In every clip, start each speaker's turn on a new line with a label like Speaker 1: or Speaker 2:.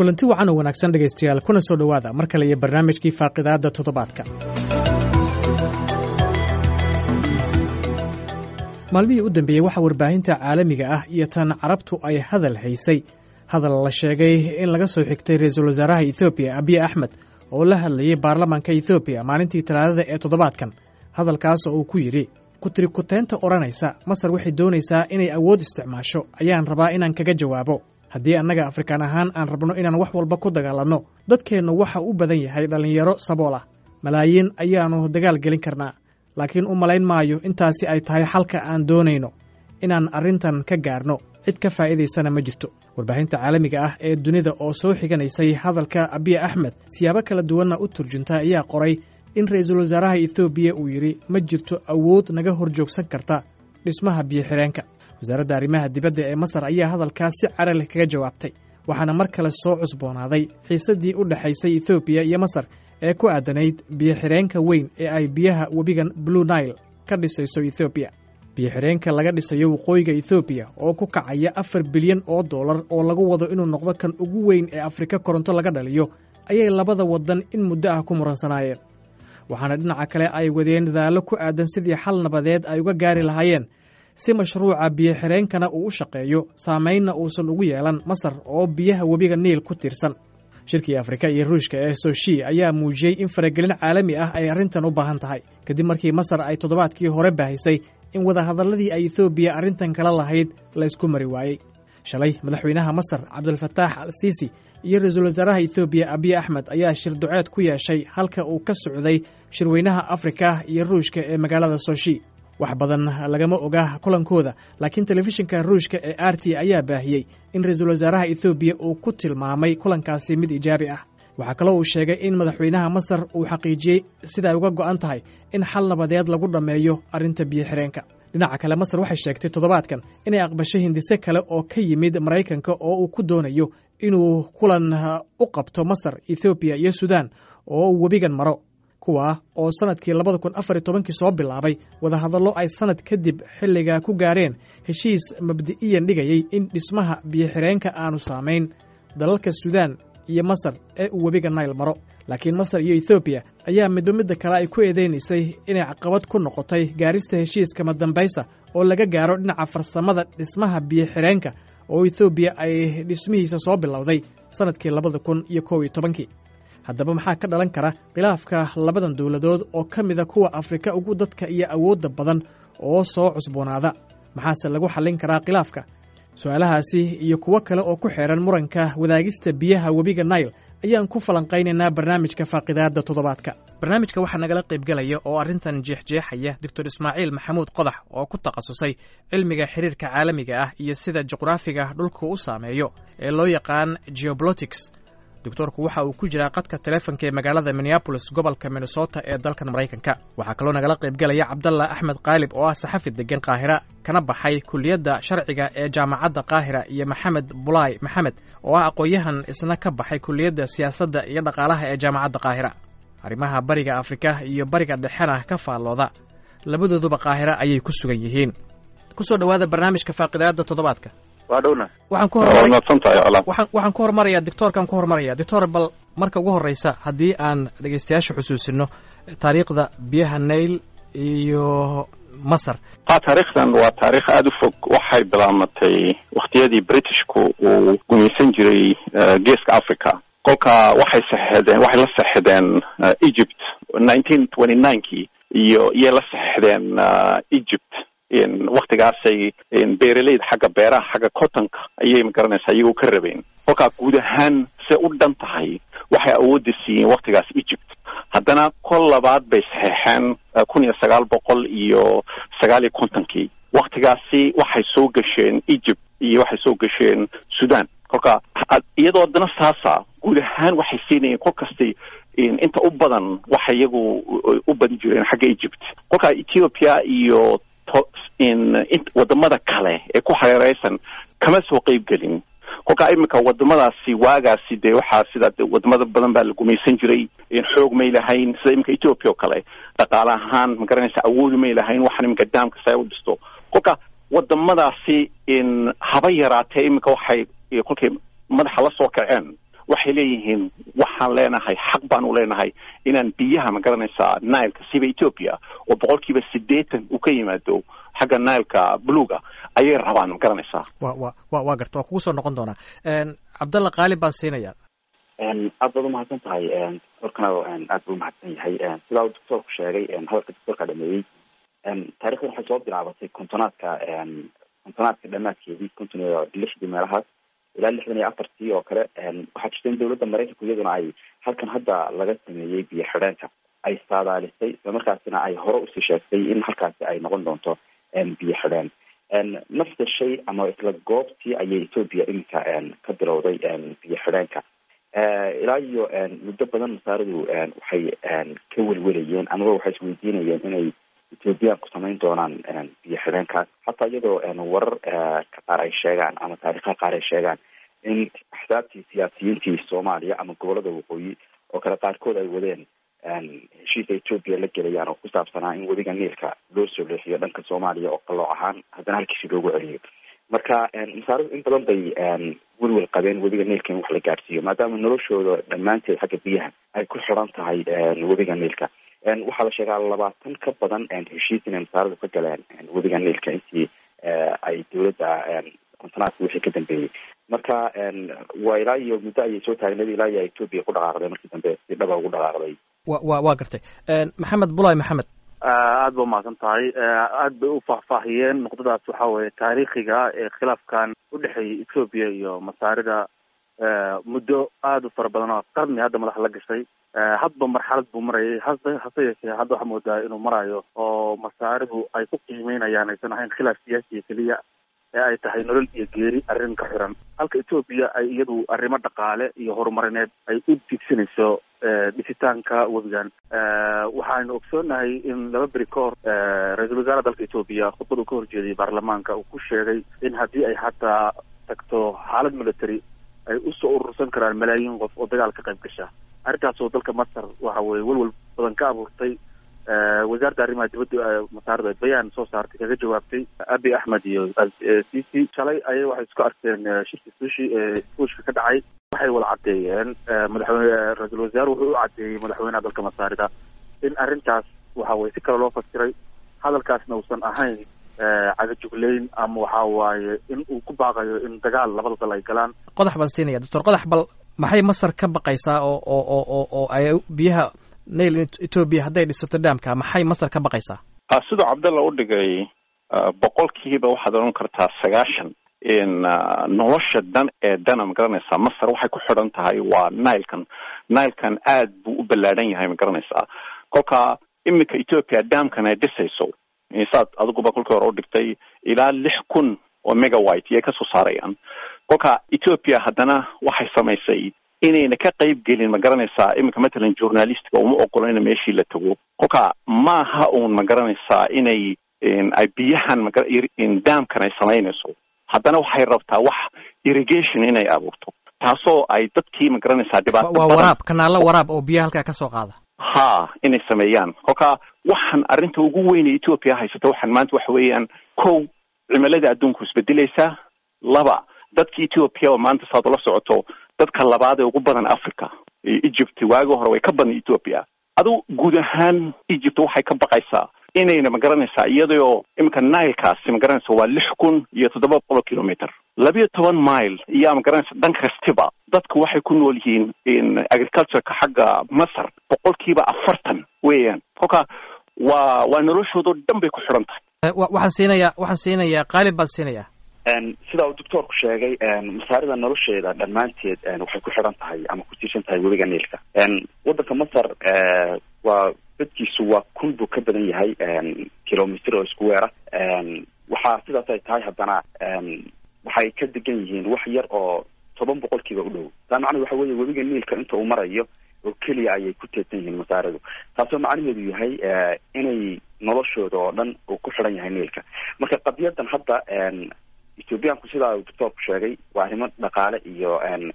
Speaker 1: kulanti wacan oo wanaagsan dhegaystayaal kuna soo dhowaada mar kale iyo barnaamijkii faaqidaadda toddobaadka maalmihii u dambeeyey waxaa warbaahinta caalamiga ah iyo tan carabtu ay hadal haysay hadal la sheegay in laga soo xigtay ra-iisul wasaaraha ethoobiya abiy axmed oo la hadlayey baarlamaanka ethoobiya maalintii talaadada ee toddobaadkan hadalkaas oo uu ku yidhi kutirikuteynta odhanaysa masar waxay doonaysaa inay awood isticmaasho ayaan rabaa inaan kaga jawaabo haddii annaga afrikaan ahaan aan rabno inaan wax walba ku dagaalanno dadkeennu waxa u badan yahay dhallinyaro sabool ah malaayiin ayaannu dagaal gelin karnaa laakiin u malayn maayo intaasi ay tahay xalka aan doonayno inaan arrintan ka gaarno cid ka faa'iidaysana ma jirto warbaahinta caalamiga ah ee dunida oo soo xiganaysay hadalka abiy axmed siyaabo kala duwanna u turjunta ayaa qoray in ra'iisul wasaaraha etoobiya uu yidhi ma jirto awood naga hor joogsan karta dhismaha biyo-xidheenka wasaaradda arrimaha dibadda ee masar ayaa hadalkaas si cara leh kaga jawaabtay waxaana mar kale soo cusboonaaday xiisaddii u dhexaysay etoobiya iyo masar ee ku aadanayd biyo-xidheenka weyn ee ay biyaha webigan blue nail ka dhisayso ethoobiya biyo-xidheenka laga dhisayo waqooyiga ethoobiya oo ku kacaya afar bilyan oo dollar oo lagu wado inuu noqdo kan ugu weyn ee afrika koronto laga dhaliyo ayay labada waddan in muddo ah ku muransanaayeen waxaana dhinaca kale ay wadeen dadaallo ku aadan sidii xal nabadeed ay uga gaari lahaayeen si mashruuca biyo-xidheenkana uu u shaqeeyo saamaynna uusan ugu yeelan masar oo biyaha webiga niil ku tiirsan shirkii afrika iyo ruushka ee soshi ayaa muujiyey in faragelin caalami ah ay arrintan u baahan tahay kadib markii masar ay toddobaadkii hore baahisay in wadahadalladii ay etoobiya arrintan kala lahayd la ysku mari waayey shalay madaxweynaha masar cabdulfataax al siisi iyo ra-iisul wasaaraha etoobiya abiy axmed ayaa shir duceed ku yeeshay halka uu ka socday shirweynaha afrika iyo ruushka ee magaalada soshi wax badan lagama oga kulankooda laakiin telefishinka ruushka ee r t ayaa baahiyey in ra-iisul wasaaraha etoobiya uu ku tilmaamay kulankaasi mid ijaabi ah waxaa kaloo uu sheegay in madaxweynaha masar uu xaqiijiyey siday uga go'an tahay in xal nabadeed lagu dhammeeyo arrinta biyo-xidheenka dhinaca kale masar waxay sheegtay toddobaadkan inay aqbashay hindise kale oo ka yimid maraykanka oo uu ku doonayo inuu kulan u qabto masar ethoobiya iyo sudan oo uu webigan maro kuwa oo sannadkii labada kun afar iyo tobankii soo bilaabay wadahadallo ay sannad kadib xilligaa ku gaareen heshiis mabdi'iyan dhigayey in dhismaha biyo-xidheenka aanu saamayn dalalka sudan iyo masar ee uu webiga nail maro laakiin masar iyo ethoobiya ayaa midba midda kale ay ku eedeynaysay inay caqabad ku noqotay gaarista heshiiska madambaysa oo laga gaaro dhinaca farsamada dhismaha biyo-xidheenka oo ethoobiya ay dhismihiisa soo bilowday sannadkii labada kun iyo kow iyo tobankii haddaba maxaa ka dhalan kara khilaafka labadan dowladood oo ka mida kuwa afrika ugu dadka iyo awoodda badan oo soo cusboonaada maxaase lagu xallin karaa khilaafka su-aalahaasi iyo kuwo kale oo ku xeehan muranka wadaagista biyaha webiga nail ayaan ku falanqaynaynaa barnaamijka faaqidaadda toddobaadka barnaamijka waxaa nagala qaybgelaya oo arrintan jeexjeexaya doctor ismaaciil maxamuud qodax oo ku takhasusay cilmiga xiriirka caalamiga ah iyo sida juqraafiga dhulku u saameeyo ee loo yaqaan geobolotics doctoorku waxa uu ku jiraa qadka taleefonka ee magaalada minneabolis gobolka minnesota ee dalkan maraykanka waxaa kaloo nagala qaybgelaya cabdallah axmed kaalib oo ah saxafi degan qaahira kana baxay kuliyadda sharciga ee jaamacadda qaahira iyo maxamed bulaay maxamed oo ah aqoon-yahan isna ka baxay kuliyadda siyaasadda iyo dhaqaalaha ee jaamacadda qaahira arrimaha bariga afrika iyo bariga dhexena ka faallooda labadooduba qaahira ayay ku sugan yihiin kusoo dhowaada barnaamijka faaqidaadda toddobaadka waxaan ku waxaan ku hormarayaa doctoorkaan ku hormaraya doctor bal marka ugu horreysa haddii aan dhegeystayaasha xusuusino taariikhda biyaha nail iyo masar
Speaker 2: a taariikhdan waa taarikh aada u fog waxay bilaamatay waktiyadii britishku uu gumaysan jiray geeska africa kolka waxay saxeedeen waxay la saxedeen egypt nineteen twenty ninekii iyo iyay la saxedeen egypt waktigaasay beeraleyda xagga beeraha xagga cottonka ayay magaranaysaa iyagoo ka rabeen kolkaa guud ahaan se u dhan tahay waxay awoodda siiyeen waktigaas egypt haddana kol labaad bay saxeexeen kun iyo sagaal boqol iyo sagaal iyo kontonkii waktigaasi waxay soo gasheen egypt iyo waxay soo gasheen sudan kolka iyadoo haddana saasa guud ahaan waxay siinayeen kol kastay inta u badan waxay iyagu u badan jireen xagga egypt kolka ethiopia iyo wadamada kale ee ku hareereysan kama soo qeyb gelin kolkaa iminka wadamadaasi waagaasi dee waxaa sida wadamada badan baa la gumaysan jiray xoog may lahayn sida iminka ethiopia oo kale dhaqaale ahaan magaranaysa awoodi may lahayn waxaan iminka daamka saa u dhisto kolka wadamadaasi haba yaraatee iminka waxay kolkay madaxa la soo kaceen waxay leeyihiin waxaan leenahay xaq baan u leenahay inaan biyaha ma garanaysaa nileka siba ethoopia oo boqolkiiba siddeetan uu ka yimaado xagga nileka buluga ayay rabaan ma garanaysaa
Speaker 1: wa wa wa waa garta waa kugu soo noqon doonaa cabdalla qaalib baan siinaya
Speaker 3: aad baad umahadsan tahay doctorkana aad buu umahadsan yahay sidaa uu doctoorku sheegay hadalka doctoorka dhameeyey taarikhdan waxay soo bilaabatay kontonaadka kontonaadka dhamaadkeedii konton iyo lixdii meelahaas ilaa lixdan iyo afartii oo kale waxaa jirta in dawladda maraykanku iyaduna ay halkan hadda laga sameeyey biyo xidheenka ay saadaalisay isla markaasina ay hore usii sheegtay in halkaasi ay noqon doonto biyo xidheen nafta shay ama isla goobtii ayay ethoopia iminka ka bilowday biyo xidheenka ilaa iyo muddo badan masaaradu waxay ka welwelayeen amaba waxay isweydiinayeen inay ethoobiyaanku samayn doonaan biyo xidheenkaas hataa iyadoo warar ka qaar ay sheegaan ama taariikha qaar ay sheegaan in axsaabtii siyaasiyiintii soomaaliya ama gobolada waqooyi oo kale qaarkood ay wadeen heshiisa ethoopia la gelayaan oo ku saabsanaa in wadiga niilka loo soo leexiyo dhanka soomaaliya oo qalooc ahaan haddana halkiisi loogu celiyo marka masaaradu in badan bay welwel qabeen wadiga niilka in wax la gaadhsiiyo maadaama noloshooda dhammaanteed xagga biyaha ay ku xidhan tahay wadiga niilka waxaa la sheegaa labaatan ka badan heshiis inay masaaradu ka galeen wadiga niilka intii ay dawladda kontonaadka wixii ka dambeeyey marka waa ilaa iyo muddo ayay soo taagneed ilaa iyo ethoopia ku dhaqaaqday markii dambe si dhaba ugu dhaqaaqday
Speaker 1: wa wa waa gartay maxamed bulay maxamed
Speaker 4: aada ba umahadsan tahay aad bay u faahfaahiyeen nuqdadaas waxa weeye taariikhiga ee khilaafkan udhexeeyay ethoopia iyo masaarida muddo aada u fara badan oo qarni hadda madax la gashay hadba marxalad buu marayay hase hase yeeshee hadda waxaa moodaa inuu marayo oo masaaridu ay ku qiimeynayaan aysan ahayn khilaaf siyaasiya keliya ee ay tahay nolol iyo geeri arrin ka xiran halka ethoopia ay iyadu arrimo dhaqaale iyo horumarineed ay u digsanayso dhisitaanka webigan waxaanu ogsoonahay in laba beri ka hor ra-iisul wasaare dalka ethoopia khudbad uu ka horjeediyay baarlamaanka uu ku sheegay in haddii ay hataa tagto xaalad military ay usoo urursan karaan malaayiin qof oo dagaal ka qayb gasha arrintaasoo dalka masar waxa weye welwel badan ka abuurtay wasaaradda arrimaha dibadda masaarada bayaan soo saartay kaga jawaabtay abi axmed iyo cici shalay ayay waxay isku arkeen shirki sushi fuushka ka dhacay waxay wada caddeeyeen madaxweyne ra-iisul wasaare wuxuu u caddeeyey madaxweynaha dalka masaarida in arrintaas waxa weye si kale loo fasiray hadalkaasna uusan ahayn cagajugleyn ama waxa waaye in uu ku baaqayo in dagaal labada dal ay galaan
Speaker 1: qodax baan siinaya doctor qodax bal maxay masar ka baqaysaa oo oo oo oo oo ay biyaha nail ethoopia hadday dhisato dhaamka maxay masar ka baqaysaa
Speaker 2: siduu cabdalla u dhigay boqolkiiba waxaad odhan kartaa sagaashan in nolosha dan ee dana ma garanaysaa masar waxay ku xidhan tahay waa nilekan nilekan aad buu u ballaadhan yahay ma garanaysaa kolka iminka ethoopia dhaamkan ay dhisayso saad adiguba kolkii hore u dhigtay ilaa lix kun oo megawite iyay kasoo saarayaan kolka ethoopia haddana waxay samaysay inayna ka qayb gelin ma garanaysaa iminka matalan journalistka uma ogola ina meeshii la tago kolka maaha uun ma garanaysaa inay ay biyahan daamkan ay samaynayso haddana waxay rabtaa wax irrigation inay abuurto taasoo ay dadkii ma garanaysaa dhibaato
Speaker 1: waa waraab kanaalo waraab oo biyaha halkaa kasoo qaada
Speaker 2: ha inay sameeyaan kolka waxaan arrinta ugu weynay ethoopia haysato waxaan maanta waxa weeyaan kow cimilada adduunku isbedelaysaa laba dadka ethoopia oo maanta saad ula socoto dadka labaad ee ugu badan africa egypt waagi hore way ka badan ethoopia adu guud ahaan egypt waxay ka baqaysaa inayna ma garanaysaa iyadoo iminka nilekaasi ma garanaysa waa lix kun iyo toddoba boqol kilometer labiyo toban mile iyaa ma garanaysa dhan kastiba dadku waxay ku nool yihiin agricultureka xagga masar boqolkiiba afartan weeyaan kolka waa waa noloshoodao dhan bay ku xidhan tahay
Speaker 1: waxaan siinayaa waxaan siinayaa qaalib baan siinayaa
Speaker 3: sida uu doctoorku sheegay masaarida nolosheeda dhammaanteed waxay ku xidhan tahay ama ku tiirsan tahay webiga niilka waddanka masar waa dadkiisu waa kun buu ka badan yahay kilomitr oo isku weera waxaa sidaas ay tahay haddana waxay ka degan yihiin wax yar oo toban boqolkiiba u dhow taa macnahedu waxa weeye webiga niilka inta uu marayo oo keliya ayay ku teedsan yihiin masaaridu taasoo macnaheedu yahay inay noloshooda oo dhan uu ku xidhan yahay niilka marka qadiyadan hadda ethoobiyaanku sidaa uu doctoorku sheegay waa arrimo dhaqaale iyo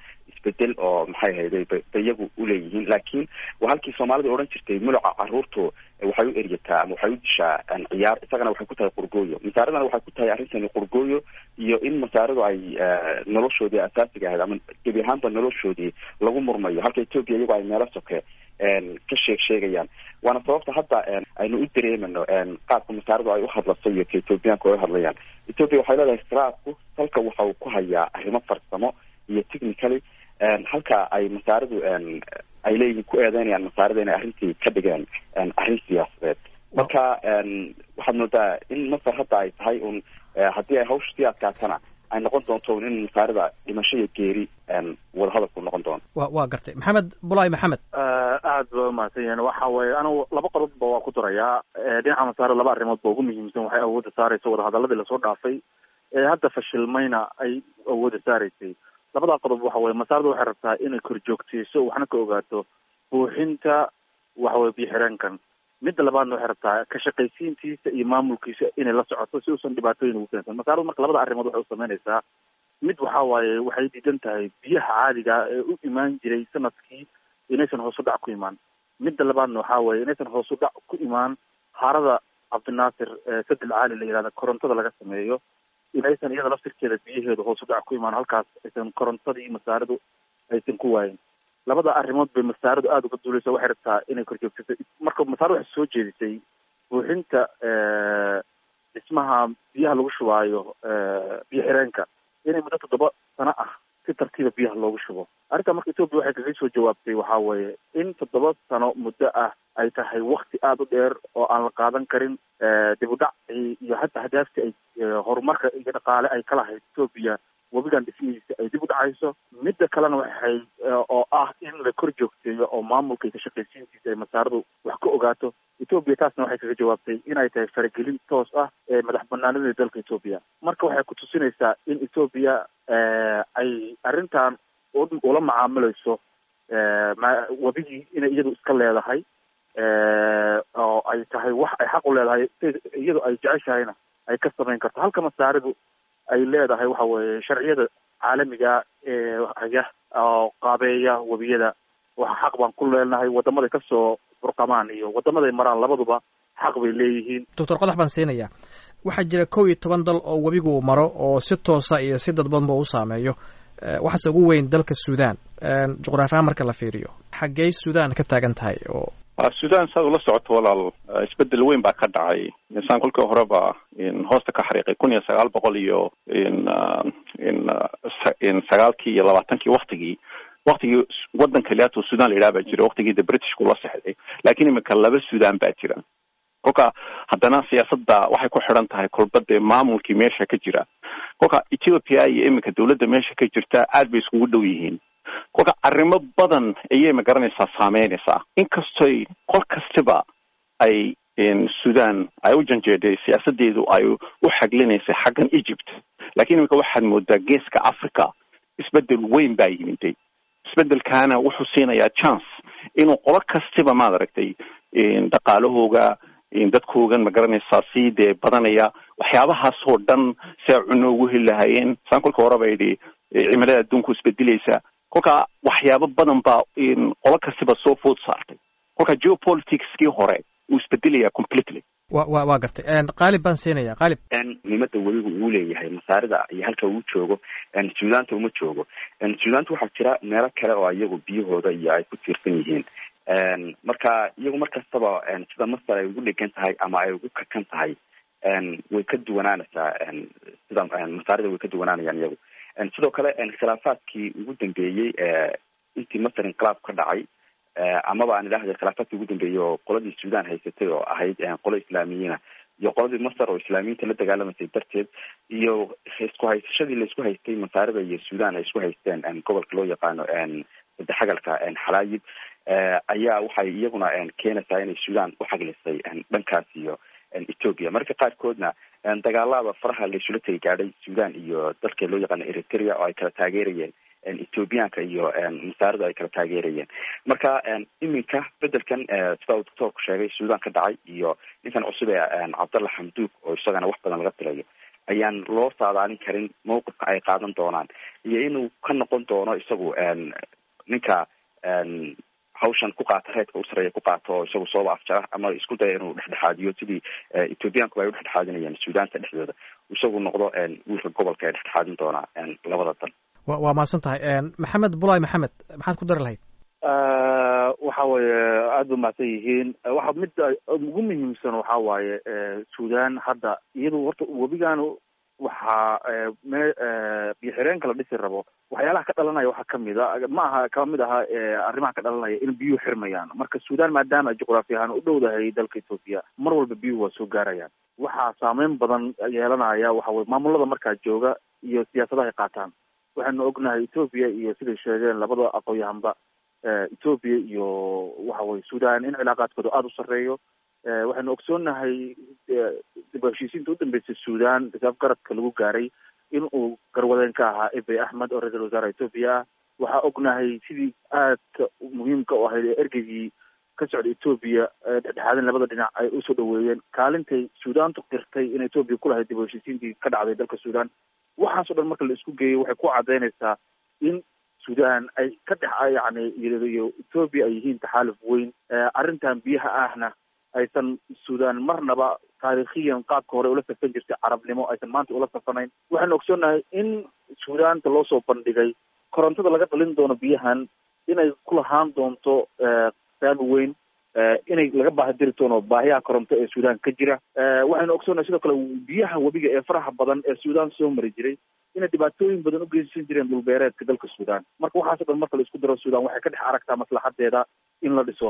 Speaker 3: isbedel oo maxay ahayday ba iyagu uleeyihiin laakiin waa halkii soomaalida odhan jirtay muluca caruurtu waxay u eryataa ama waxay u dishaa ciyaar isagana waxay ku tahay qurgooyo masaaradana waxay ku tahay arrintani qurgooyo iyo in masaaradu ay noloshoodii asaasiga ahayd ama gebi ahaanba noloshoodii lagu murmayo halka etoobiya iyagoo ay meelo soke ka sheeg sheegayaan waana sababta hadda aynu u dareemano qaabka masaaradu ay uhadlaso iyo ka etoobiyaanku ay uhadlayaan etoobiya waxay leedahay khiraabku halka waxa uu ku hayaa arrimo farsamo iyo technically halka ay masaaradu ay leeyihiin ku eedeynayaan masaarada inay arrintii ka dhigeen arrin siyaasadeed marka waxaad moodaa in masar hadda ay tahay un haddii ay hawsha sii adkaatana ay noqon doonto in masaarida dhimasho iyo geeri wadahadalku noqon doono
Speaker 1: wa waa gartay maxamed bulaay maxamed
Speaker 4: aad ba umahadsan yahin waxa weeye anigu laba qodobba waa ku darayaa dhinaca masaarida laba arrimood ba ugu muhiimsan waxay awoodda saaraysa wadahadaladii lasoo dhaafay ee hadda fashilmayna ay awoodda saaraysay labadaa qodob waxa weye masaarida waxay rabtaa inay korjoogteyso waxna ka ogaato buuxinta waxaweye biyo-xireenkan midda labaadna waxay rabtaa ka shaqaysiintiisa iyo maamulkiisa inay la socoto si uusan dhibaatooyin ugu keensan masaaradu marka labada arrimood waxay usameynaysaa mid waxa waaye waxay diidan tahay biyaha caadiga ee u imaan jiray sanadkii inaysan hoos u dhac ku imaan midda labaadna waxa weye inaysan hoos u dhac ku imaan harada cabdinaasir sadel caali la yihahda korontada laga sameeyo inaysan iyada laftirkeeda biyaheedu hoos u dhac ku imaan halkaas aysan korontadii masaaridu aysan ku waayin labada arrimood bay masaaridu aada uga duuleysa waxay rabtaa inay korjoogsato marka masaaradu waxay soo jeedisay buuxinta dhismaha biyaha lagu shubaayo biyo xireenka inay muddo toddoba sano ah si tartiiba biyaha loogu shubo arrinta marka etoobiya waxay kaga soo jawaabtay waxa weeye in toddoba sano muddo ah ay tahay wakti aada u dheer oo aan la qaadan karin dib u dhac iyo hataa hadaaftii ay horumarka iyo dhaqaale ay ka lahayd etoobiya webigan dhismihiisa ay dib u dhacayso midda kalena waxay oo ah in la kor joogteeyo oo maamulka iyo ka shaqaysiintiisa ay masaaradu wax ka ogaato etoobiya taasna waxay kaga jawaabtay inay tahay faragelin toos ah ee madax banaanida dalka etoobiya marka waxay ku tusinaysaa in etoobiya ay arrintan ula macaamilayso webigii inay iyadu iska leedahay oo ay tahay wax ay xaq u leedahay iyadu ay jeceshahayna ay ka samayn karto halka masaaridu ay leedahay waxa weeye sharciyada caalamiga ee haya oo qaabeeya webiyada waxa xaq baan ku leenahay wadamaday kasoo burqamaan iyo wadamaday maraan labaduba xaq bay leeyihiin
Speaker 1: doctor qodax baan siinaya waxaa jira kow iyo toban dal oo webigu maro oo si toosa iyo si dadbanba u saameeyo waxaase ugu weyn dalka sudan juqraafi ahaan marka la fiiriyo xaggey sudan ka taagan tahay oo
Speaker 2: sudan saad ula socoto walaal isbedel weyn baa ka dhacay insaan kolkii horeba hoosta ka xariiqay kun iyo sagaal boqol iyo sagaalkii iyo labaatankii waktigii waktigii wadan kaliyaatoo sudan la yidhaha baa jira waktigii de britishku la sexday laakiin imika laba sudan baa jira kolka haddana siyaasadda waxay ku xidhan tahay kolba dee maamulkii meesha ka jira kolka ethiopia iyo iminka dawladda meesha ka jirta aad bay iskugu dhow yihiin kolka arrimo badan ayay magaranaysaa saameynaysaa inkastoy qol kastiba ay sudan ay u janjeedhay siyaasadeedu ay u xaglinaysay xaggan egypt lakiin iminka waxaad moodaa geeska africa isbedel weyn baa yimiday isbedelkaana wuxuu siinayaa chance inuu qolo kastiba maad aragtay dhaqaalahooga dadkoogan magaranaysaa sii dee badanaya waxyaabahaasoo dhan si ay cuno ugu heli lahaayeen saan kolka horeba idhi cimilada adduunku isbedelaysa kolka waxyaabo badan baa qolo kastiba soo food saartay kolka geopoliticskii hore uu isbedelaya completely
Speaker 1: wa wa waa gartay qaalib baan siinaya qaalib
Speaker 3: muhiimada webigu uu leeyahay masaarida iyo halka uu joogo sudaanta uma joogo sudaanta waxaa jira meelo kale oo iyagu biyahooda iyo ay ku tiirsan yihiin marka iyagu mar kastaba sida masar ay ugu dhegan tahay ama ay ugu kakan tahay way ka duwanaanaysaa sida masaarida way ka duwanaanayaan iyagu sidoo kale khilaafaadkii ugu dambeeyey intii masar inqilaab ka dhacay amaba aan idhahday khilaafaadkii ugu dambeeyey oo qoladii sudan haysatay oo ahayd qolo islaamiyiina iyo qoladii masar oo islaamiyiinta la dagaalamaysay darteed iyo isku haysashadii laisku haystay masaarida iyo sudan ay isku haysteen gobolka loo yaqaano sadexagalka xalaayib ayaa waxay iyaguna keenaysaa inay sudan uxaglisay dhankaas iyo ethoopia marka qaarkoodna dagaalada faraha laisula tegi gaadhay sudan iyo dalka loo yaqaano eritrea oo ay kala taageerayeen ethoobiyaanka iyo masaarida ay kala taageerayeen marka iminka bedelkan sida uu doctoorku sheegay sudan ka dhacay iyo ninkan cusub ee cabdalla xamduug oo isagana wax badan laga tilayo ayaan loo saadaalin karin mawqifka ay qaadan doonaan iyo inuu ka noqon doono isagu ninka hawshan ku qaata reedka u sareeya ku qaato oo isagu sooba afjara ama isku daya inuu dhexdhexaadiyo sidii ethoobiyaanku ay udhexdhexaadinayaan suudaanta dhexdooda isagu noqdo wiilka gobolka ee dhexdhexaadin doonaa labada dan
Speaker 1: wa waa mahadsan tahay maxamed bulay maxamed maxaad ku dari lahayd
Speaker 4: waxa weeye aada ba mahadsan yihiin waxa midda ugu muhiimsan waxa waaye sudan hadda iyadu horta webigan waxaa me biyo xireenka la dhisi rabo waxyaalaha ka dhalanaya waxaa kamid a ma aha kama mid aha arrimaha ka dhalanaya in biyuhu xirmayaan marka sudan maadaama juqraafi ahaan u dhowdahay dalka ethoopia mar walba biyuhu waa soo gaarayaan waxaa saameyn badan yeelanaya waxa weye maamulada markaa jooga iyo siyaasadaha ay qaataan waxaanu ognahay ethoopia iyo siday sheegeen labada aqoon-yahanba ethoopia iyo waxa weye sudan in cilaaqaadkooda aada u sarreeyo waxaynu ogsoonahay dib heshiisiinta u dambeysay sudan risaaf garadka lagu gaaray in uu garwadeen ka ahaa ebey axmed oo ra-iisul wasaare ethoopia ah waxaa ognahay sidii aadka muhiimka u ahayd ee ergeygii ka socda ethoopia dhexdhexaadin labada dhinac ay usoo dhaweeyeen kaalintay sudaantu qirtay in ethoopia ku lahayd dib heshiisiintii ka dhacday dalka sudan waxaas o dhan marka la isku geeyo waxay ku cadaynaysaa in sudan ay ka dhex yani iyo ethoopia ay yihiin taxaaluf weyn arrintan biyaha ahna aysan sudan marnaba taariikhiyan qaabka hore ula safan jirtay carabnimo aysan maanta ula safanayn waxaanu ogsoonahay in sudaanta loo soo bandhigay korontada laga dhalin doono biyahan inay ku lahaan doonto saami weyn inay laga baahadiri doono baahiyaha koronto ee sudan ka jira waxaynu ogsoonahay sidoo kale biyaha webiga ee faraha badan ee sudan soo mari jiray inay dhibaatooyin badan u geysan jireen dhulbeereedka dalka sudan marka waxaaso dhan marka la isku daro sudan waxay ka dhex aragtaa maslaxadeeda in la dhiso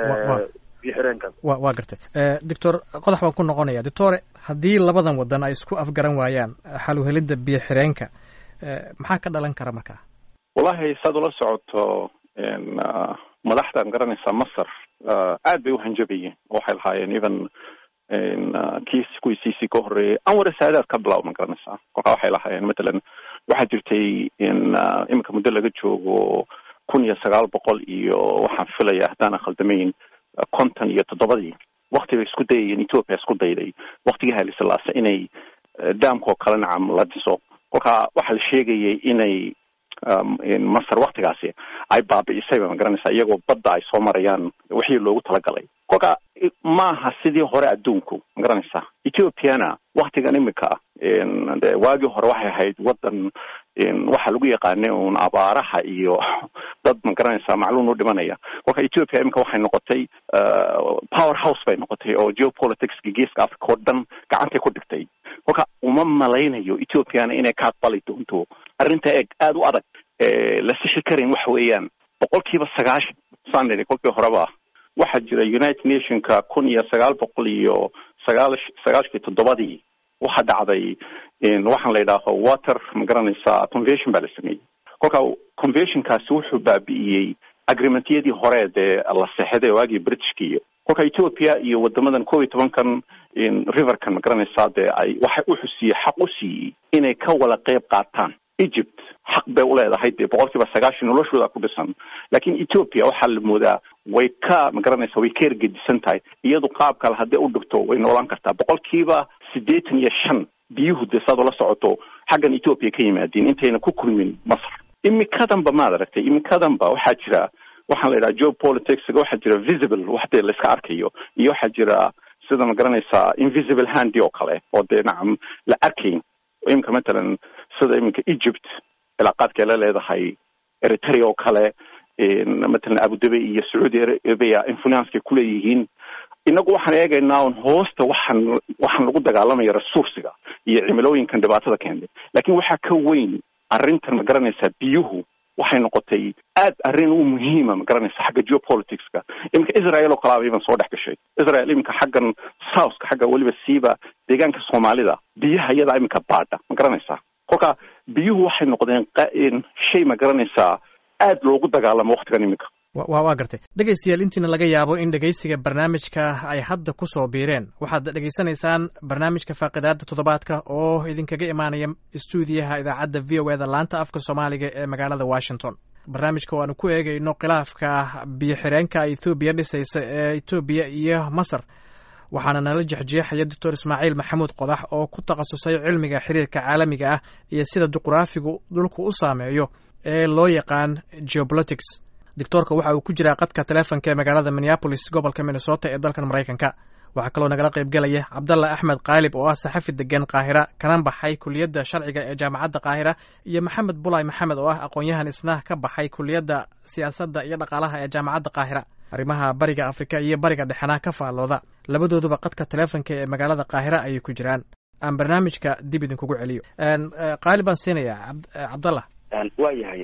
Speaker 4: biyo xireenkaas
Speaker 1: wa waa gartay doctor qodax baan ku noqonaya doctore haddii labadan wadan ay isku afgaran waayaan xaluhelidda biyo xireenka maxaa ka dhalan kara markaa
Speaker 2: wallahi saad ula socoto madaxdan garanaysaa masar aad bay uhanjabayeen waxay lahaayeen even kiis kuwii cc ka horreeyay anwar saadaad ka bilaab ma garanaysaa kolkaa waxay lahaayeen matalan waxaa jirtay in iminka muddo laga joogo kun iyo sagaal boqol iyo waxaan filaya haddaanan khaldamayn konton iyo toddobadii wakti bay isku dayayeen ethoopia isku dayday waktigii hailislaase inay daamkoo kale nacam la dhiso kolkaa waxaa la sheegayay inay masar waktigaasi ay baabi'isayba ma garanaysaa iyagoo badda ay soo marayaan wixii loogu talagalay kolka maaha sidii hore adduunku ma garanaysaa ethiopiana waktigan imika de waagii hore waxay ahayd wadan waxaa lagu yaqaanay un abaaraha iyo dad ma garanaysaa macluun u dhimanaya kolka ethiopia imika waxay noqotay power house bay noqotay oo geopoliticska geeska africa oo dhan gacantay ku dhigtay kolka uma malaynayo ethiopiana inay ka aqbali doonto arrinta eeg aada u adag la sixi karin waxa weeyaan boqol kiiba sagaashan saan nidhi kolkii horeba waxaa jira united nationka kun iyo sagaal boqol iyo sagaal sagaashkii toddobadii waxaa dhacday waxaan la yidhaaho water ma garanaysaa convention baa la sameeyey kolka conventionkaasi wuxuu baabi'iyey agreementyadii hore dee la seexday waagii britishka iyo kolka ethiopia iyo wadamadan kob iyo tobankan riverkan ma garanaysaa dee ay waxay u xusiiyey xaq u siiyey inay ka wada qeyb qaataan egypt xaq bay uleedahay dee boqol kiiba sagaashan noloshooda ku dhisan laakiin ethiopia waxaa la moodaa way ka ma garanaysa way ka ergedisan tahay iyadu qaab kale haddii u dhigto way noolaan kartaa boqol kiiba siddeetan iyo shan biyuhu dee saad ula socoto xaggan ethiopia ka yimaadeen intayna ku kulmin masar imikadanba maad aragtay imikadanba waxaa jira waxaan la yidhaha geopolitics waxaa jira visible wax dee layska arkayo iyo waxaa jira sida ma garanaysaa invisible handi oo kale oo dee nacam la arkayn imika matalan sida iminka egypt cilaaqaadkay la leedahay eritrea oo kale matalan abudabi iyo sacuudi arabia influencekay kuleeyihiin inagu waxaan eegaynaa un hoosta waxaan waxaan lagu dagaalamaya resursiga iyo cimilooyinkan dhibaatada keentay lakin waxaa ka weyn arrintan ma garanaysaa biyuhu waxay noqotay aad arrin u muhiima ma garanaysa xagga geopoliticska iminka israel oo kalaaba iban soo dhex gashay israel iminka xaggan southka xagga weliba siiba deegaanka soomaalida biyaha iyadaa iminka baadha ma garanaysaa kolka biyuhu waxay noqdeen shay ma garanaysaa aad loogu dagaalamo waktigan iminka
Speaker 1: wa waa gartay dhegaystayaal intiina laga yaabo in dhegaysiga barnaamijka ay hadda ku soo biireen waxaad dhegaysanaysaan barnaamijka faaqidaada toddobaadka oo idinkaga imaanaya stuudiyaha idaacadda v o eda laanta afka soomaaliga ee magaalada washington barnaamijka waanu ku eegayno khilaafka biyo xireenka ethoobiya dhisaysa ee etoobiya iyo masar waxaana nala jexjeexaya doctor ismaaciil maxamuud qodax oo ku takhasusay cilmiga xiriirka caalamiga ah iyo sida juqraafigu dhulku u saameeyo ee loo yaqaan geopolitics doctoorka waxa uu ku jiraa qadka teleefonka ee magaalada minneabolis gobolka minnesota ee dalkan maraykanka waxaa kaloo nagala qaybgelaya cabdalla axmed kaalib oo ah saxafi degan qaahira kana baxay kuliyadda sharciga ee jaamacadda qaahira iyo maxamed bulay maxamed oo ah aqoon-yahan isna ka baxay kuliyadda siyaasadda iyo dhaqaalaha ee jaamacadda qaahira arrimaha bariga afrika iyo bariga dhexena ka faallooda labadooduba qadka teleefonka ee magaalada qaahira ayay ku jiraan aan barnaamijka dib idinkugu celiyo qaali baan siinayaa cabdallah
Speaker 3: waa yahay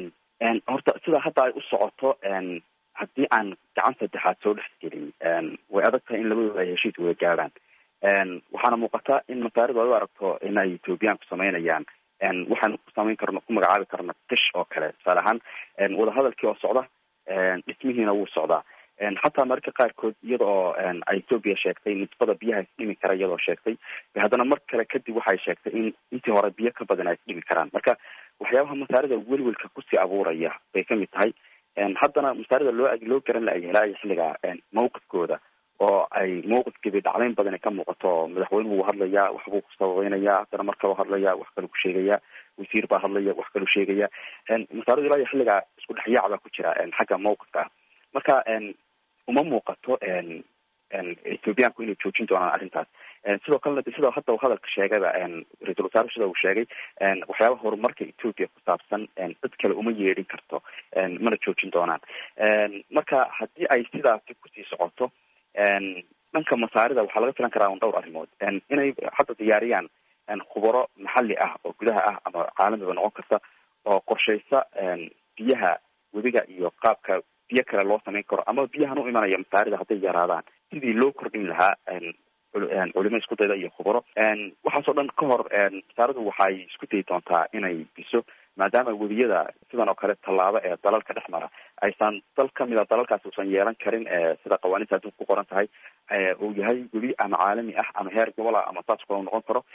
Speaker 3: horta sida hadda ay u socoto haddii aan gacan saddexaad soo dhex gelin way adag tahay in labadooda ay heshiis wada gaadhaan waxaana muuqata in masaaridu ay u aragto inay ethoobiyaanku samaynayaan waxaanu ku samayn karno ku magacaabi karno dish oo kale tusaale ahaan wadahadalkii oo socda dhismihiina wuu socdaa xataa mararka qaarkood iyada oo ay ethoobia sheegtay nisbada biyaha isdhimi kara iyadoo sheegtay haddana mar kale kadib waxay sheegtay in intii hore biyo ka badan ay isdhimi karaan marka waxyaabaha masaarida welwelka kusii abuuraya bay kamid tahay haddana masaarida loo loo garan la helaayo xilliga mawqifkooda oo ay mawqifkeedii dhacdayn badan ka muuqato madaxweynuhu wuu hadlayaa waxbuu ku sababeynaya haddana mar kaloo hadlaya wax kaluu ku sheegaya wasiir baa hadlaya wax kaluu sheegaya masaaridu ilaa iyo xilliga isku dhexyaac baa ku jira xagga mawqifka ah marka uma muuqato ethoobiyaanku inay joojin doonaan arrintaas sidoo kalena sidoo hadda hadalka sheegayba ra-iisul wasaare sida uu sheegay waxyaabaha horumarka ethoobia ku saabsan dad kale uma yeedhin karto mana joojin doonaan marka haddii ay sidaasi kusii socoto dhanka masaarida waxaa laga filan karaa un dhowr arrimood inay hadda diyaariyaan khubaro maxalli ah oo gudaha ah ama caalamiba noqon karta oo qorshaysa biyaha webiga iyo qaabka biyo kale loo samayn karo ama biyahan u imanaya masaarida hadday yaraadaan sidii loo kordhin lahaa culimo isku dayda iyo khubaro waxaasoo dhan ka hor masaaridu waxay isku dayi doontaa inay biso maadaama webiyada sidan oo kale tallaabo ee dalalka dhex mara aysan dal kamid a dalalkaasi usan yeelan karin sida qawaaniinta adduunka ku qoran tahay uu yahay webi ama caalami ah ama heer gobol ah ama saas kale noqon karo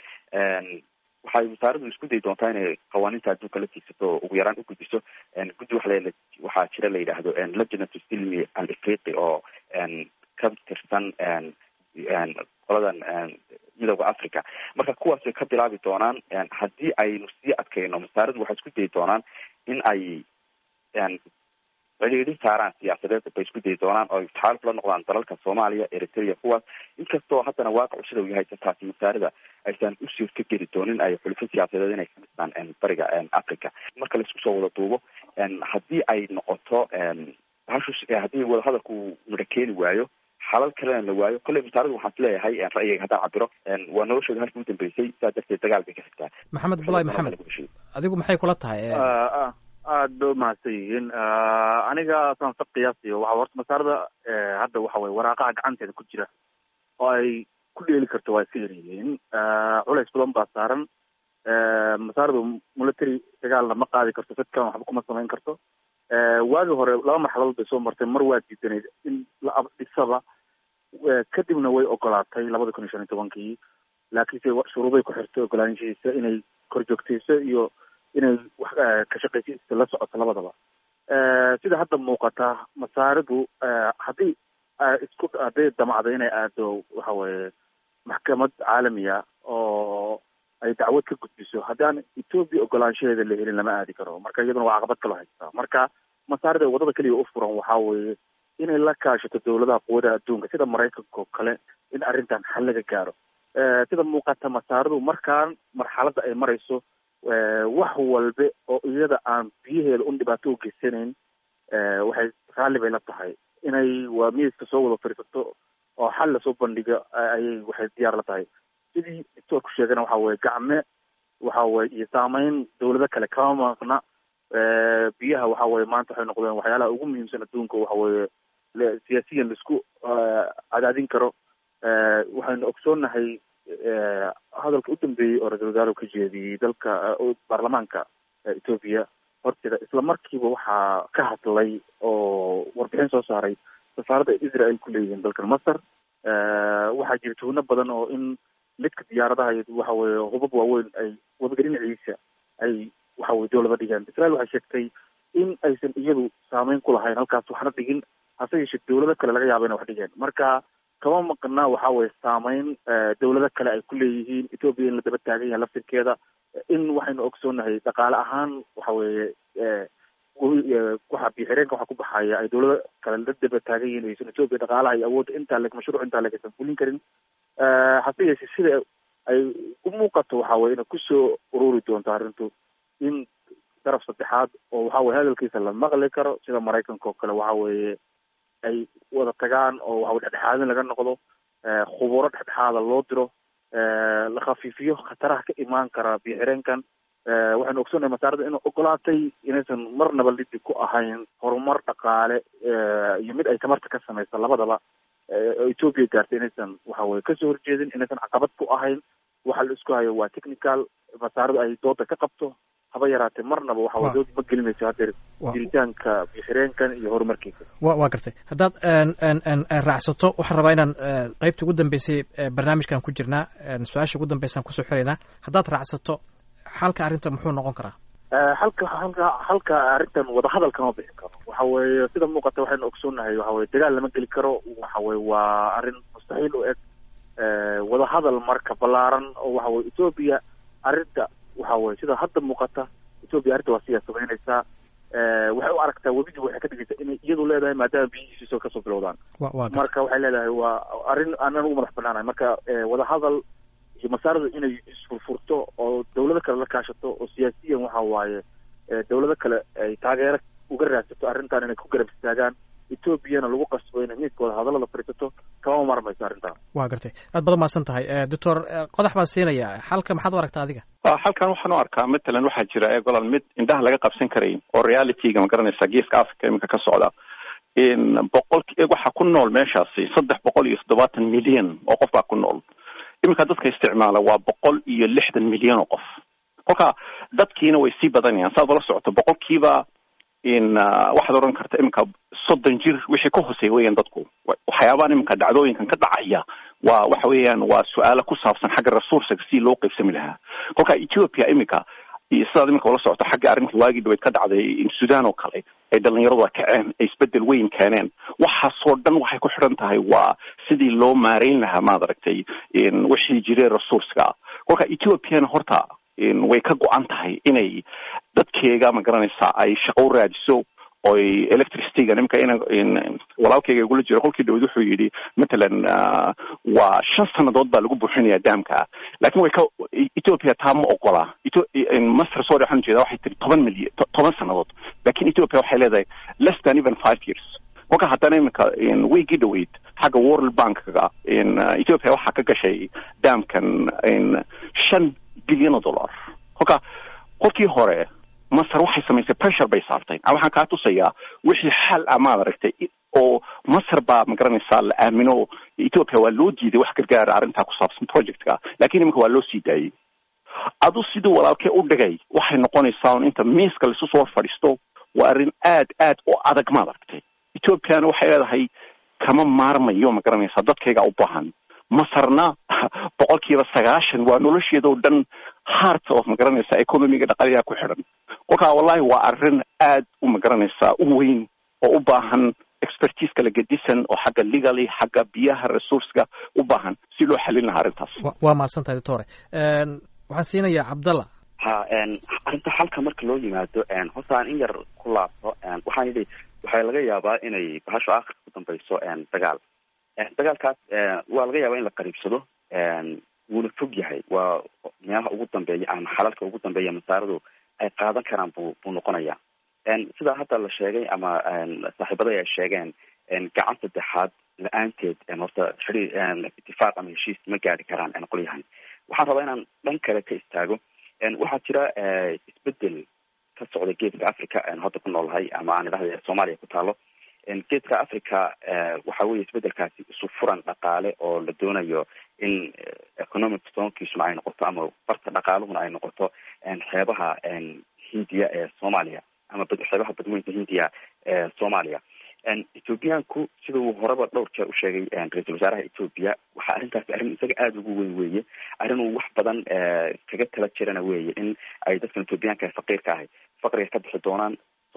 Speaker 3: waxay masaaridu isku dayi doontaa inay qawaaniinta adduunka la tiigsato ugu yaraan u gudbiso guddi waxa waxaa jira la yidhaahdo lajnatu silmi al afriqi oo ka tirsan qoladan midooda africa marka kuwaas way ka bilaabi doonaan haddii aynu sii adkayno masaaridu waxay isku dayi doonaan in ay cidhiidhi saaraan siyaasadeed bay isku dayi doonaan oo taxaaluf la noqdaan dalalka soomaaliya eritrea kuwaas inkastoo haddana waaqicu sida uu yahay taasi masaarida aysan u suurto geli doonin ay xulufo siyaasadeed inay ka dhistaan bariga africa marka laisku soo wada duubo haddii ay noqoto bahashu haddii wadahadalku midho keeni waayo xalal kalena la waayo kolley masaaridu waxaan is leeyahay ra'yiga haddaan cabiro waa noloshooda halkii u dambeysay saa darteed dagaal bay ka xigtaa
Speaker 1: maxamed bulay maxamed adigu maxay kula tahay
Speaker 4: aad ba umahadsan yihiin aniga saan sa qiyaasiyo waxa horta masaarada hadda waxa weye waraaqaha gacanteeda ku jira oo ay ku dheeli karto waa iska yaryihiin culays badan baa saaran masaaradu military dagaalna ma qaadi karto dadkan waxba kuma samayn karto waagi hore laba marxaladood bay soo martay mar waa diidanayd in la abdhisaba kadibna way ogolaatay labada kun iyo shan iyo tobankii laakiinse shuruuday ku xirtay ogolaanshihiisa inay korjoogtayso iyo inay wax ka shaqaysiisa la socoto labadaba sida hadda muuqata masaaridu haddii isku hadday damacdo inay aado waxa weye maxkamad caalamiya oo ay dacwad ka gudbiso haddii aan ethoobia ogolaanshaheeda la helin lama aadi karo marka iyaduna waa caqabad kaloo haystaa marka masaarida wadada keliya u furan waxaa weeye inay la kaashato dawladaha quwadaha adduunka sida maraykanka oo kale in arrintan xal laga gaaro sida muuqata masaaridu markaan marxaladda ay marayso wax walbe oo iyada aan biyaheeda un dhibaato u geysanayn waxay raalli bay la tahay inay waa miiska soo wada fariisato oo xal lasoo bandhigo ayay waxay diyaar la tahay sidii doctoorku sheegana waxa weye gacme waxa weye iyo saameyn dawlado kale kama maqna biyaha waxa weye maanta waxay noqdeen waxyaalaha ugu muhiimsan adduunka waxa weye siyaasiyan laisku cadaadin karo waxaynu ogsoonnahay hadalka u dambeeyey oo ra-isul wasaare ka jeediyey dalka baarlamaanka ethoobia horteeda isla markiiba waxaa ka hadlay oo warbixin soo saaray safaaradda israel ku leeyihiin dalkan masar waxaa jira tuhno badan oo in lidka diyaaradaha waxa weye hubab waaweyn ay wadaga dhinaciisa ay waxa weye dowlada dhigeen israel waxay sheegtay in aysan iyadu saameyn ku lahayn halkaas waxna dhigin hase yeeshee dawlado kale laga yaaba ina wax dhigeen marka kama maqnaa waxa weye saameyn dawlado kale ay ku leeyihiin ethoopia in la daba taagan yahay laftirkeeda in waxaynu ogsoonahay dhaqaale ahaan waxa weeye waxa biixireenka waxa ku baxaya ay dawlado kale la daba taagan yihiin aysan ethoopia dhaqaalaha iyo awoodda intaa leg mashruuc intaa leg aysan fulin karin hase yeeshee sida ay u muuqato waxa weye inay kusoo ururi doonto arrintu in daraf saddexaad oo waxa weye hadalkiisa la maqli karo sida maraykanka oo kale waxa weeye ay wada tagaan oo waxa dhexdhexaadin laga noqdo khuburo dhexdhexaada loo diro la khafiifiyo khataraha ka imaan kara biixireenkan waxaynu ogsoonnahay masaarada inay ogolaatay inaysan marnaba lidi ku ahayn horumar dhaqaale iyo mid ay tamarta ka samaysa labadaba oo ethoopia gaartay inaysan waxa weye kasoo horjeedin inaysan caqabad ku ahayn waxa la isku hayo waa technical masaaradu ay dooda ka qabto haba yaraatee marnaba waxa weye dood ma gelinayso hadeer jiritaanka bixireenkan iyo horumarkiisa
Speaker 1: wa waa gartay haddaad raacsato waxaan rabaa inaan qeybta ugu dambeysay barnaamijkan ku jirnaa su-aasha ugu dambeysaan kusoo xiraynaa haddaad raacsato xalka arrinta muxuu noqon karaa
Speaker 4: halka halka halka arrintan wadahadal kama bixi karo waxa weeye sida muuqata waxaynu ogsoonnahay waxa weye dagaal lama geli karo waxa weye waa arrin mustaxiil u eg wadahadal marka ballaaran oo waxa weye ethoopia arrinta waxa weye sida hadda muuqata ethoopia arrinta waa siyaa samaynaysaa waxay u aragtaa webidii waxay ka dhigaysaa inay iyadu leedahay maadaama biyihiisiso kasoo bilowdaan marka waxay leedahay waa arrin aanan ugu madax banaanahay marka wadahadal iyo masaaradu inay isfurfurto oo dawlado kale la kaashato oo siyaasiyan waxa waaye dawlado kale ay taageero uga raadsato arrintan inay ku garab istaagaan ethoobiana lagu qasbo inay midkooda hadallada fadhiisato kama marmayso arrintan
Speaker 1: waa gartay aad badan mahadsan tahay doctor qodax baan siinaya xalka maxaad u aragtaa adiga
Speaker 2: halkan waxaan u arkaa matalan waxaa jira ee golol mid indhaha laga qabsan karayn oo realityga ma garanaysa geeska africa iminka ka socda in boqol waxaa ku nool meeshaasi saddex boqol iyo toddobaatan milyan oo qof baa ku nool iminka dadka isticmaala waa boqol iyo lixdan milyan oo qof kolka dadkiina way sii badanayaan saad ula socoto boqolkiiba in waxaad odhan karta iminka soddon jir wixii ka hooseeya weeyaan dadku waxyaabahan iminka dhacdooyinkan ka dhacaya waa waxa weeyaan waa su-aalo ku saabsan xagga resourcega si loo qaybsami lahaa kolka ethiopia iminka sidaad iminka ula socoto xagga arrintii waagii dhaweyd ka dhacday sudan oo kale ay dhalinyaradu a kaceen ay isbedel weyn keeneen waxaasoo dhan waxay ku xidhan tahay waa sidii loo maareyn lahaa maad aragtay wixii jiray resourcega kolka ethiopiana horta way ka go-an tahay inay dadkeega ma garanaysa ay shaqo u raadiso oy electricityga nimka in walaalkeyga igula jiro kolkii dhaweyd wuxuu yidhi matalan waa shan sanadood baa lagu buuxinaya daamka lakin way ka ethiopia taa ma ogola master sorry waxaan ujeeda waxay tiri toban milyan toban sanadood lakin ethiopia waxay leedahay less than even five years kolka haddana iminka weygii dhaweyd xagga world bankga ethiopia waxaa ka gashay daamkan shan bilyan o dollar kolka kolkii hore masar waxay samaysay pressure bay saartay waxaan kaa tusayaa wixii xal ah maad aragtay oo masar baa magaranaysaa la aamino ethiopia waa loo diiday wax gargaara arrintaa ku saabsan projectka lakin iminka waa loo sii daayey adu sidii walaalkee u dhigay waxay noqonaysaa un inta miiska laisu soo fadhiisto waa arrin aad aad u adag maad aragtay ethiopiana waxay leedahay kama maarmayo ma garanaysaa dadkayga u baahan masarna boqolkiiba sagaashan waa nolosheeda oo dhan heart of ma garanaysaa economiga dhaqaliyaa ku xidhan kolkaa wallahi waa arrin aad u ma garanaysaa u weyn oo u baahan expertise kala gedisan oo xagga legaly xagga biyaha resourcega u baahan si loo xalin lahaa arrintaas
Speaker 1: waa mahadsan tahay doctore waxaan siinayaa cabdalla
Speaker 3: ha arrinta xalka marka loo yimaado horta aan in yar ku laabto waxaan yidhi waxaa laga yaabaa inay bahasho akhirka ku dambayso dagaal dagaalkaas waa laga yaabaa in la qariibsado wuuna fog yahay waa meelaha ugu dambeeya ama xalalka ugu dambeeya masaaradu ay qaadan karaan bu buu noqonaya sidaa hadda la sheegay ama saaxiibada ay sheegeen gacan saddexaad la-aanteed horta xiri itifaaq ama heshiis ma gaari karaan qolyahan waxaan rabaa inaan dhan kale ka istaago waxaa jira isbedel ka socda geeska africa hadda ku noolahay ama aan idhahda soomaaliya ku taalo geeska africa waxa weye isbedelkaasi isu furan dhaqaale oo la doonayo in economic stoonkiisuna ay noqoto ama barta dhaqaaluhuna ay noqoto xeebaha hindiya ee soomaaliya ama xeebaha badweynta hindiya ee soomaaliya ethoobiyaanku sida uu horeba dhowr jeer usheegay ra-iisul wasaaraha ethoobia waxaa arrintaasi arrin isaga aada ugu weyn weeye arrin uu wax badan kaga tala jirana weeye in ay dadkan ethoobiyaanka faqiirka ahay faqriga ka bixi doonaan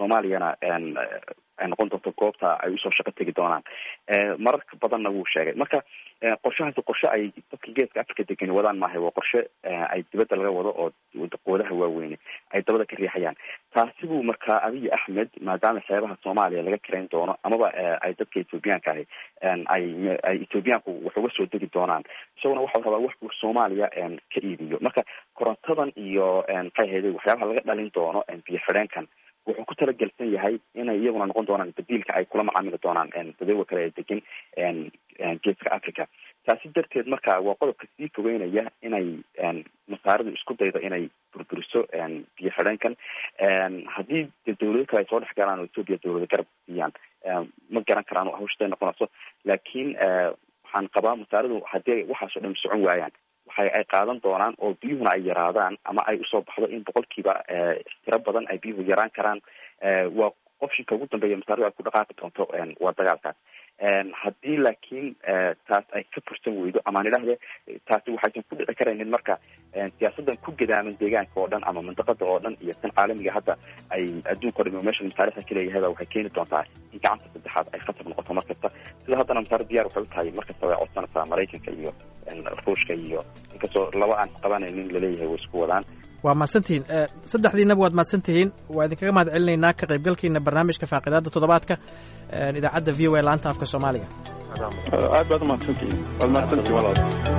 Speaker 3: soomaaliyana ay noqon doonto goobta ay usoo shaqo tegi doonaan mararka badanna wuu sheegay marka qorshahaasi qorshe ay dadka geeska africa degani wadaan maahay waa qorshe ay dibadda laga wado oo qoodaha waaweyne ay dabada ka riixayaan taasi buu markaa abiy axmed maadaama xeebaha soomaaliya laga karayn doono amaba ay dadka ethoobiyaanka ahi ay ay ethoobiyaanku wax uga soo degi doonaan isaguna waxau rabaa wax uu soomaaliya ka iibiyo marka korontadan iyo maxay ahayday waxyaabaha laga dhalin doono biyo xidheenkan wuxuu ku talagelsan yahay inay iyaguna noqon doonaan badiilka ay kula macaamili doonaan dadawga kale ee degan geeska africa taasi darteed marka waa qodobka sii fogeynaya inay masaaridu isku daydo inay burburiso biyo xidheenkan haddii de dawlado kale ay soo dhex galaan oo ethoopia dawlado garab siiyaan ma garan karaan hawshaday noqonayso laakiin waxaan qabaa masaaridu haddii waxaas oo dhan socon waayaan waxa ay qaadan doonaan oo biyuhuna ay yaraadaan ama ay usoo baxdo in boqolkiiba tiro badan ay biyuhu yaraan karaan waa qofshinka ugu dambeeya masaaridu ay ku dhaqaaqi doonto waa dagaalkaas haddii laakiin taas ay ka fursan weydo amaan idhaahde taasi waxaysan ku dhici karaynin marka siyaasadan ku gadaaman deegaanka oo dhan ama mandaqada oo dhan iyo tan caalamiga hadda ay adduunka o dham meesha masaarixda kaleeyahay waxay keeni doontaa in gacanta saddexaad ay khatar noqoto mar kasta sida haddana masaari diyaar waxay u tahay mar kasta way codsanaysaa maraykanka iyo ruushka iyo inkastoo laba aan qabanaynin laleeyahay way isku wadaan
Speaker 1: waa mahadsantihiin saddexdiinaba waad mahadsantihiin waa idinkaga mahad celinaynaa ka qaybgalkiina barnaamijka faaqidaada toddobaadka idaacadda v o a laanta afka soomaaliga
Speaker 2: aad baad umahadsantihiin waad mahadsantihin walaal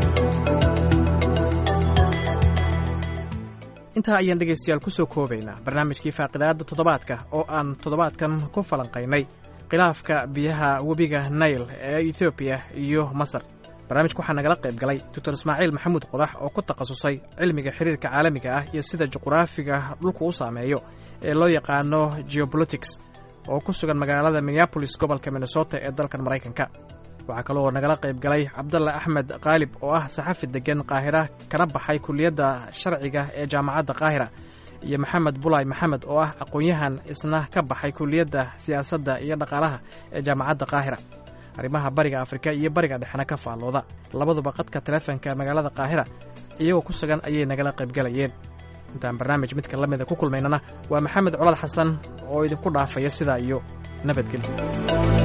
Speaker 1: intaa ayaan dhegaystayaal ku soo koobaynaa barnaamijkii faaqidaada toddobaadka oo aan toddobaadkan ku falanqaynay khilaafka biyaha webiga nail ee ethoobiya iyo masar barnaamijka waxaa nagala qayb galay doctor ismaaciil maxamuud qodax oo ku takhasusay cilmiga xiriirka caalamiga ah iyo sida juqraafiga dhulku u saameeyo ee loo yaqaano geopolitics oo ku sugan magaalada minneabolis gobolka minnesota ee dalkan maraykanka waxaa kaloo nagala qayb galay cabdalla axmed khaalib oo ah saxafi deggan qaahira kana baxay kuliyadda sharciga ee jaamacadda qaahira iyo maxamed bulay maxamed oo ah aqoon-yahan isna ka baxay kuliyadda siyaasadda iyo dhaqaalaha ee jaamacadda qaahira arrimaha bariga afrika iyo bariga dhexna ka faallooda labaduba qadka taleefonka magaalada qaahira iyagoo ku sugan ayay nagala qaybgalayeen intaan barnaamij midka la mida ku kulmaynana waa maxamed colad xasan oo idinku dhaafaya sidaa iyo nabadgelyo